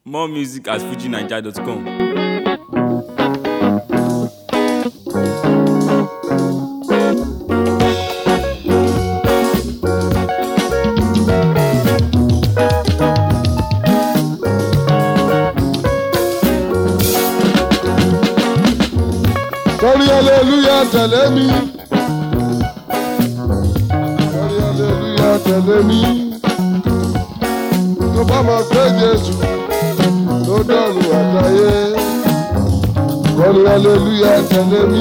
More music at fujinaija.com. Kọrin aleluya tẹ̀lé mi. Kọrin aleluya tẹ̀lé mi. Tó bá mọ̀ pé Jésù ló dọ̀rùn àtayé. Kọrin aleluya tẹ̀lé mi.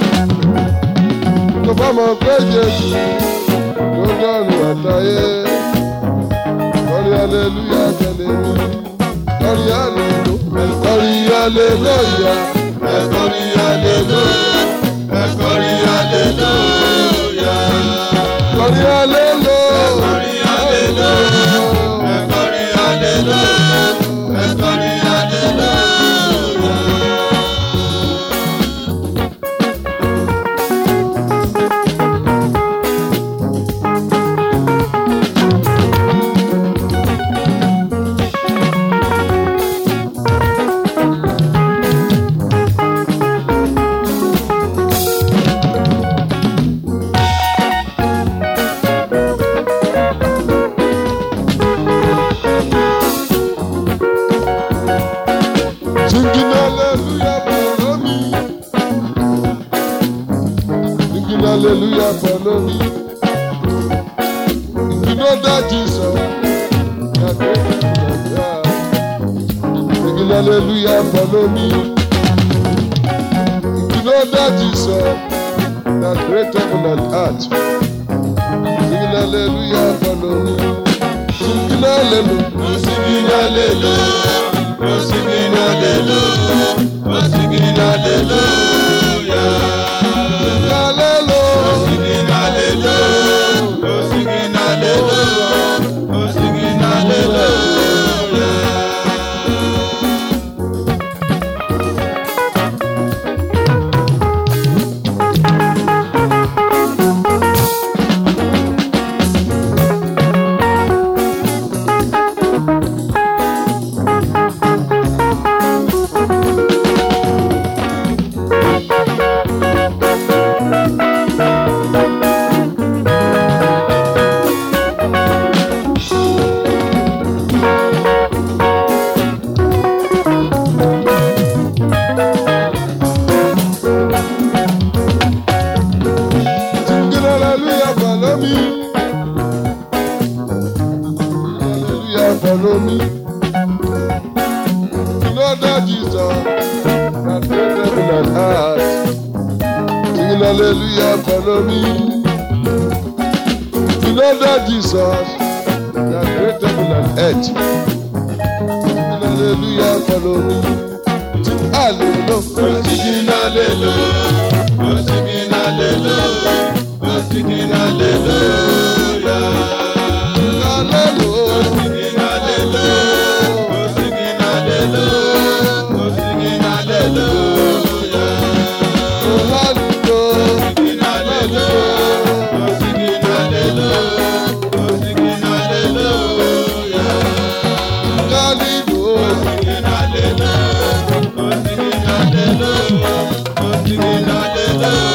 Tó bá mọ̀ pé Jésù ló dọ̀rùn àtayé. Kọrin aleluya tẹ̀lé mi. Kọrin aleluya. Kọrin aleluya. Ẹ̀kọ́rin aleluya. Ẹ̀kọ́rin aleluya. Kọrin aleluya. Ẹ̀kọ́rin aleluya. Ẹ̀kọ́rin aleluya. Ẹ̀kọ́rin aleluya. Singing hallelujah follow me. Singing hallelujah follow me. You know that Jesus. that great God. Singing hallelujah follow me. You know that Jesus. That great heaven and earth. Singing hallelujah follow me. Singing hallelujah. Singing hallelujah. Oh, singing hallelujah, oh, singing hallelujah, hallelujah, singing hallelujah, oh, singing hallelujah, oh, singing hallelujah. Singing hallelujah, follow me. Hallelujah, follow me. You know that Jesus that made heaven and earth. Singing hallelujah, follow me. You know that Jesus that made heaven and earth. Singing hallelujah, follow me. Sing hallelujah. Singing hallelujah. Oh, singing hallelujah. Oh, singing hallelujah. Hallelujah. Oh, singing hallelujah. Oh, singing hallelujah. Oh, singing hallelujah. Oh, hallelujah. Singing hallelujah. Oh, singing hallelujah. Oh, singing hallelujah. Hallelujah. Oh, singing hallelujah. Oh, singing hallelujah. Oh, singing hallelujah.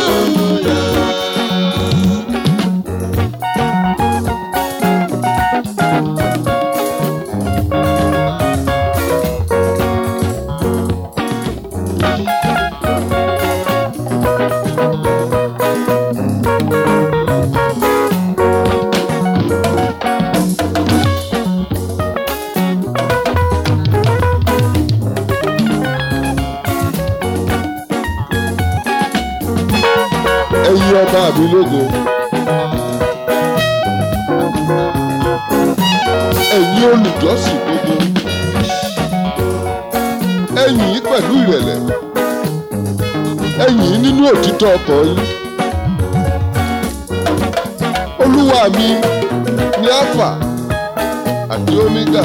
ẹ̀yin ọba mi lógo. ẹ̀yin olùjọ́sìn gbogbo. ẹ̀yin pẹ̀lú ìrẹ̀lẹ̀. ẹ̀yin nínú òtítọ́ ọkọ̀ yín. olúwa mi ní alpha àti omega.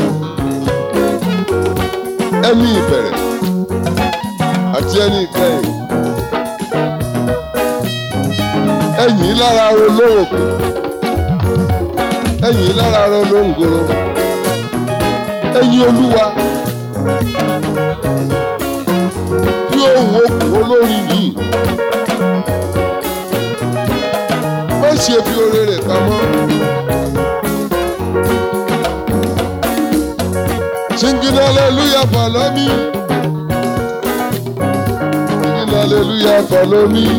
ẹni ìbẹ̀rẹ̀ àti ẹni ìkẹyìn. ẹ̀yìn lára olówó ẹ̀yìn lára rẹ ló ń goro ẹ̀yìn olúwa tí òun okùn olórin yìí má ṣe fi oore rẹ̀ pamọ́. Singing hallelujah follow me. Singing hallelujah follow me.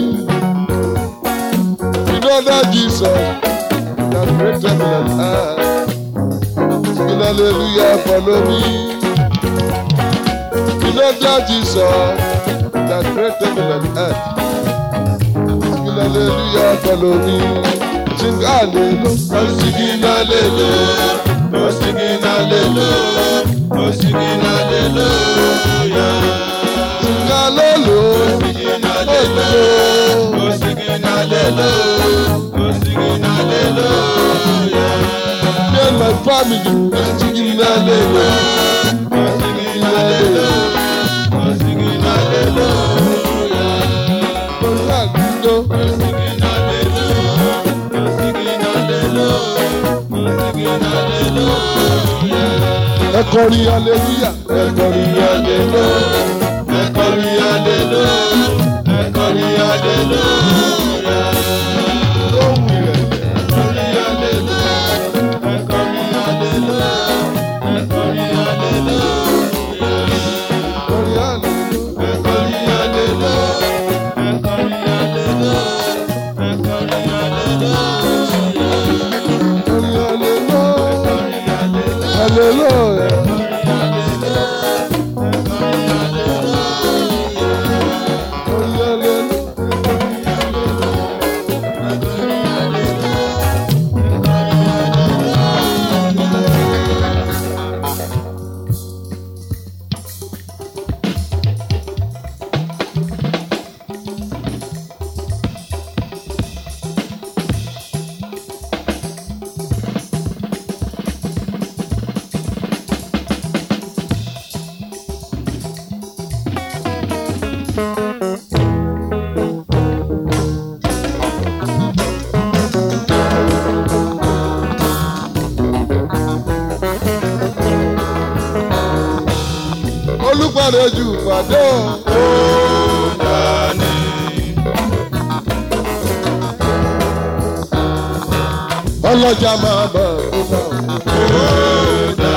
You know that Jesus that created me and earth. Singing hallelujah follow me. You know that Jesus that created me and earth. Singing hallelujah follow me. Sing hallelujah. I'm singing hallelujah. Oh, singing hallelujah. Oh, singing hallelujah. Sing hallelujah. Singing hallelujah. Oh, singing hallelujah. Oh, singing hallelujah. Me and my family, I'm singing hallelujah. Oh, singing hallelujah. Oh, singing hallelujah. Hallelujah. Singing hallelujah. Oh, singing hallelujah. Oh, singing hallelujah. Ẹ kọrin hallelujah. Ẹ kọrin hallelujah. Ẹ kọrin hallelujah. Ẹ kọrin hallelujah. Lóhùn rẹ̀. Kọrin hallelujah. Ẹ kọrin hallelujah. Ẹ kọrin hallelujah. Kọrin hallelujah. Ẹ kọrin hallelujah. Ẹ kọrin hallelujah. Ẹ kọrin hallelujah. Kọrin hallelujah. Kọrin hallelujah. Hallelujah. Kọrin hallelujah. Olùpàdé jù pàdé o. Ọlọ́jà máa bọ̀ ó bá o.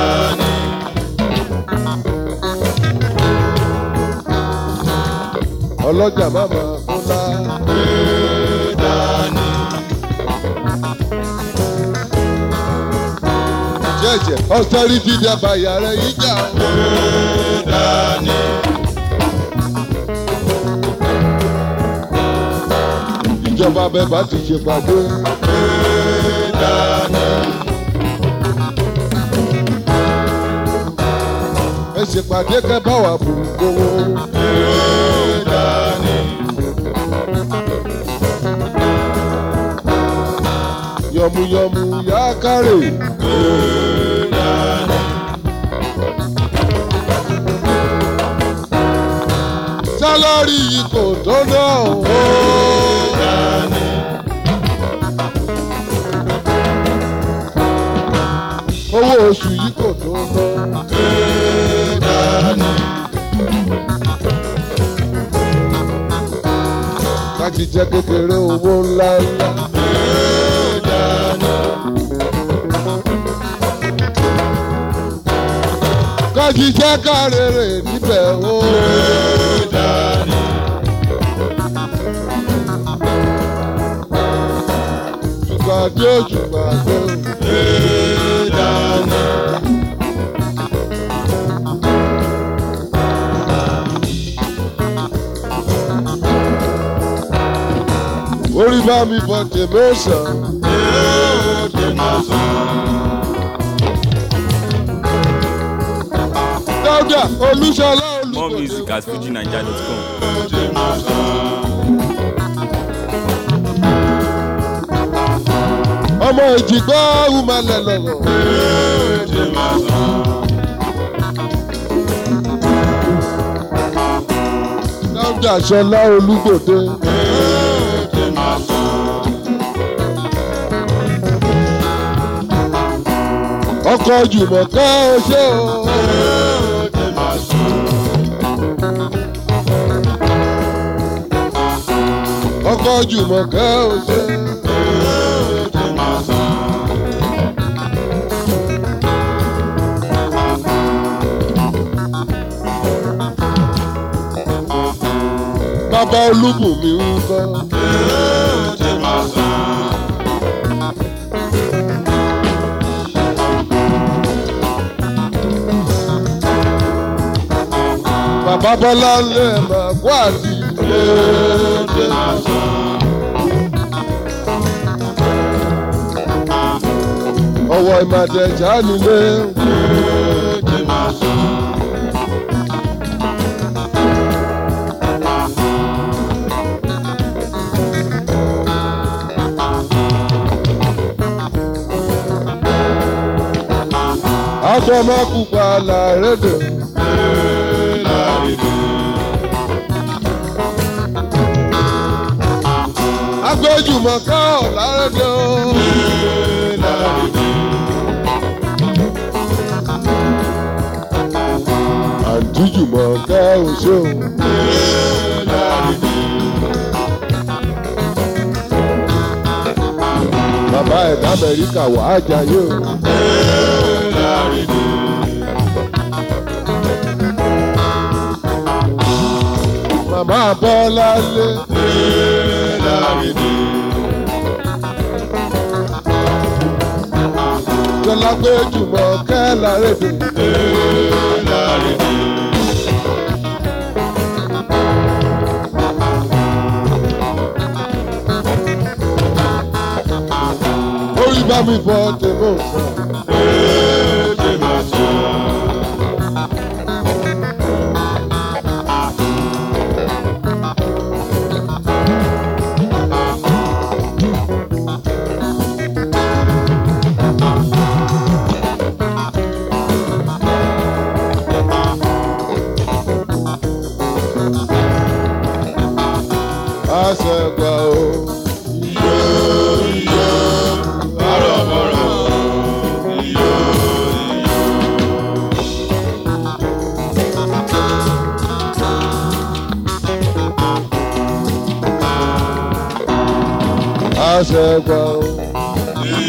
Ọlọ́jà máa bọ̀ ó lá. Jẹ́jẹ́ austerity dábàá yàrá yìí jà o. Ìjọba bẹ́ẹ̀ bá ti ṣe pàdé. Ẹ ṣe pàdé kẹ́ bá wà bù gbowó. Yọ̀mùyọ̀mù yá kárè. Sálárì yìí kò tó náà o. Owó oṣù yìí kò tó náà. Láti jẹ́ kékeré owó ńlá ńlá. Kájí jẹ́ kárèrè níbẹ̀ o. Ṣùgbàdé ṣùgbàdé. Orí bá mi bọ̀ tèmi ó sàn. Dáúdà Olúṣọlá More Olúbọ̀dé. music at fujinaija.com. Ọmọ ìjìgbọ́ Umalẹ̀ lọ̀rọ̀. Dáúdà Ṣọlá Olúgbòde. Ọkọ̀ Jùmọ̀kẹ́ ṣé o. jùmọ̀kẹ́ ò ṣe. bàbá olúbùnmi ń kọ́. bàbá bọ́lá lè máa kó àti ilé. ọwọ́ ìmàdẹ̀já nílé. agbọmọkùpà làrédè. agbẹjùmọ̀ká ọ̀ làrédè o. àǹtí jùmọ̀ká ò ṣe o. bàbá ẹ̀dá amẹ́ríkà wàá jayé o. Màmá Bọ́lá lé. Jọlá pé jùmọ̀ kẹ́ lárédè. Orí bá mi fọ tèmọ̀ sàn. Àṣẹ̀gbà o. Àṣẹ̀gbà o.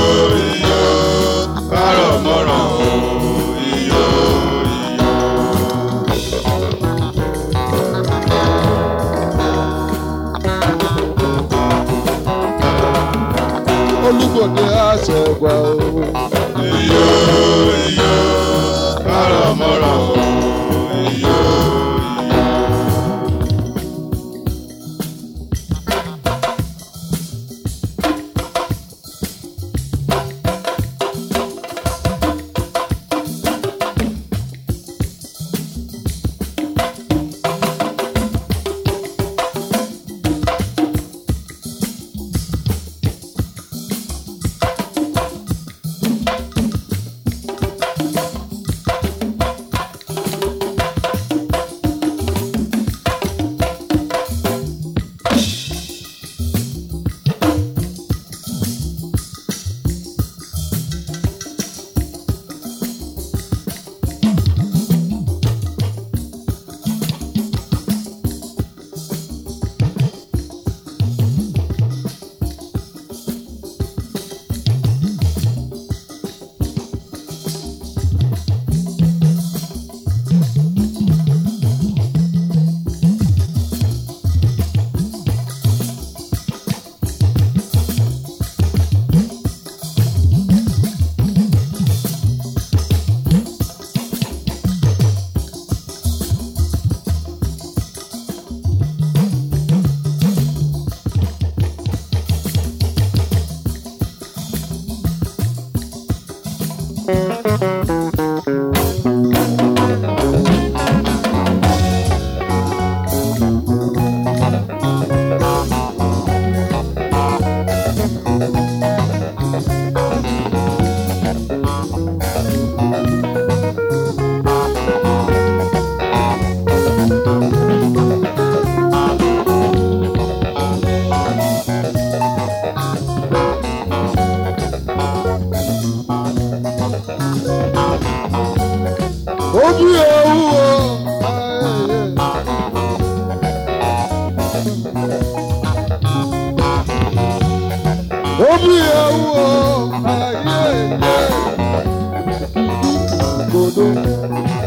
Olúgbòde àṣẹ̀gbà o.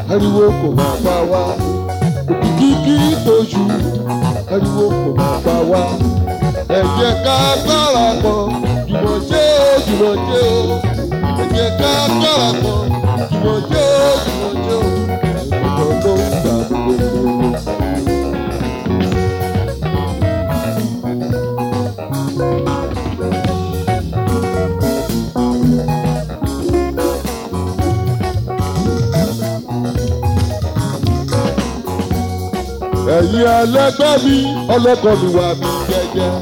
ariwo kò máa pa wá òkìkí tójú ariwo kò máa pa wá ẹ jẹ́ ká gbára pọ̀ jùmọ̀ ṣe ó jùmọ̀ ṣe ó ẹ jẹ́ ká gbára pọ̀ jùmọ̀ ṣe ó jùmọ̀ ṣe ó ìgbọ̀ngàn ló ń gbà gbogbo. ẹ̀yin ẹlẹgbẹ́ mi ọlọ́kọ̀ mi wà mí jẹ́jẹ́.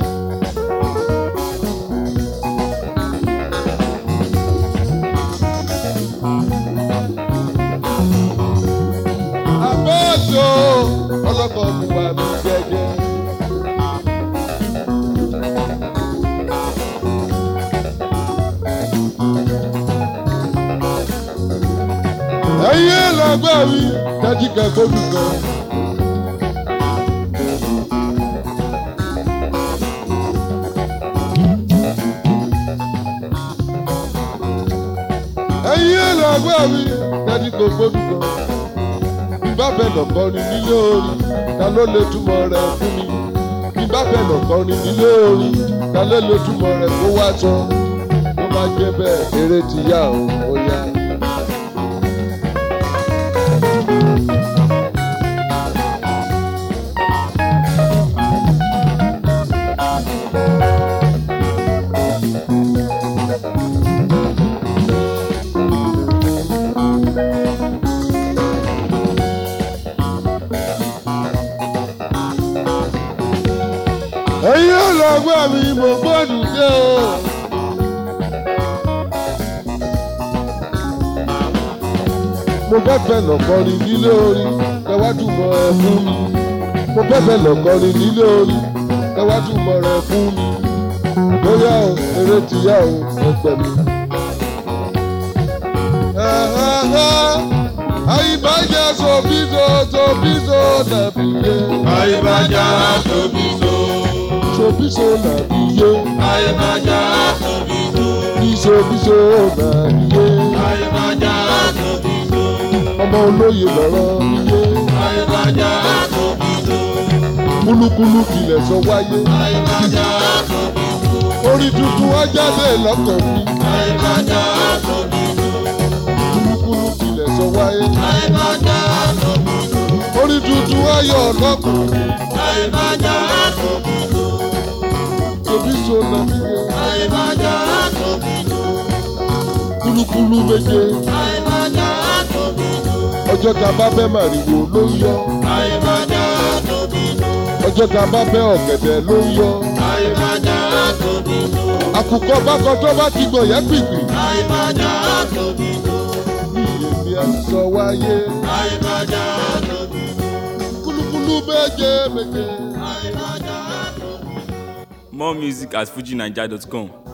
àbọ̀jọ́ ọlọ́kọ̀ mi wà mí jẹ́jẹ́. ẹ̀yin ẹlẹgbẹ́ mi dájú kẹ́kọ̀ọ́ mi kan. ẹ̀yin ẹlẹgbẹ́ mi dájú kò gbódù kan. Bíbá bẹ̀ lọ̀kọ́ ni nílé orin, ta ló lè túmọ̀ rẹ̀ fún mi? Bíbá bẹ̀ lọ̀kọ́ ni nílé orin, ta ló lè túmọ̀ rẹ̀ kó wá sọ? Tó bá jẹ́ bẹ́ẹ̀, eré ti yá o, ó yá. ẹ̀yin ọlọ́gbọ́n mi mo gbọ́dọ̀ dé o. mo fẹ́fẹ́ lọ́kọrin nílé orin kẹwàá mọ ẹ fún mi. mo fẹ́fẹ́ lọ́kọrin nílé orin kẹwàá mọ rẹ fún mi. bóyá o eré ti yá o ẹgbẹ́ mi. àyíbájá sobiso sobiso nàbí yé. Àyíbájá tóbi-tó. sobiso nàbí yé. Àyíbájá tóbi-tó. biso biso nàbí yé. Àyíbájá tóbi-tó. ọmọ olóye lọ́rọ̀ mi yé. Àyíbájá tóbi-tó. kúlúkúlú kìlẹ̀ sọ wáyé. Àyíbájá tóbi-tó. orí tuntun wá jáde lọ́kàn mi. Àyíbájá tóbi-tó. kúlúkúlú kìlẹ̀ sọ wáyé. Àyíbájá tóbi-tó. orí tuntun wá yọ lọ́kàn mi. Àyíbájá tóbi-tó. sobiso nàbí yé. Àyíbájá tóbi-tó. kúlúkúlú méje. Àyíbájá tóbi-tó. ọjọ́ ta bá fẹ́ màrìwò ló ń yọ. Àyíbájá tóbi-tó. ọjọ́ ta bá fẹ́ ọ̀gẹ̀dẹ̀ ló ń yọ. Àyíbájá tóbi-tó. àkùkọ bákan tó bá ti gbọ̀ yẹn pìpì. Àyíbájá tóbi-tó. bí èmi á sọ wáyé. Àyíbájá tóbi-tó. kúlúkúlú méje méje. Àyíbájá tóbi-tó. More music at fujinaija.com.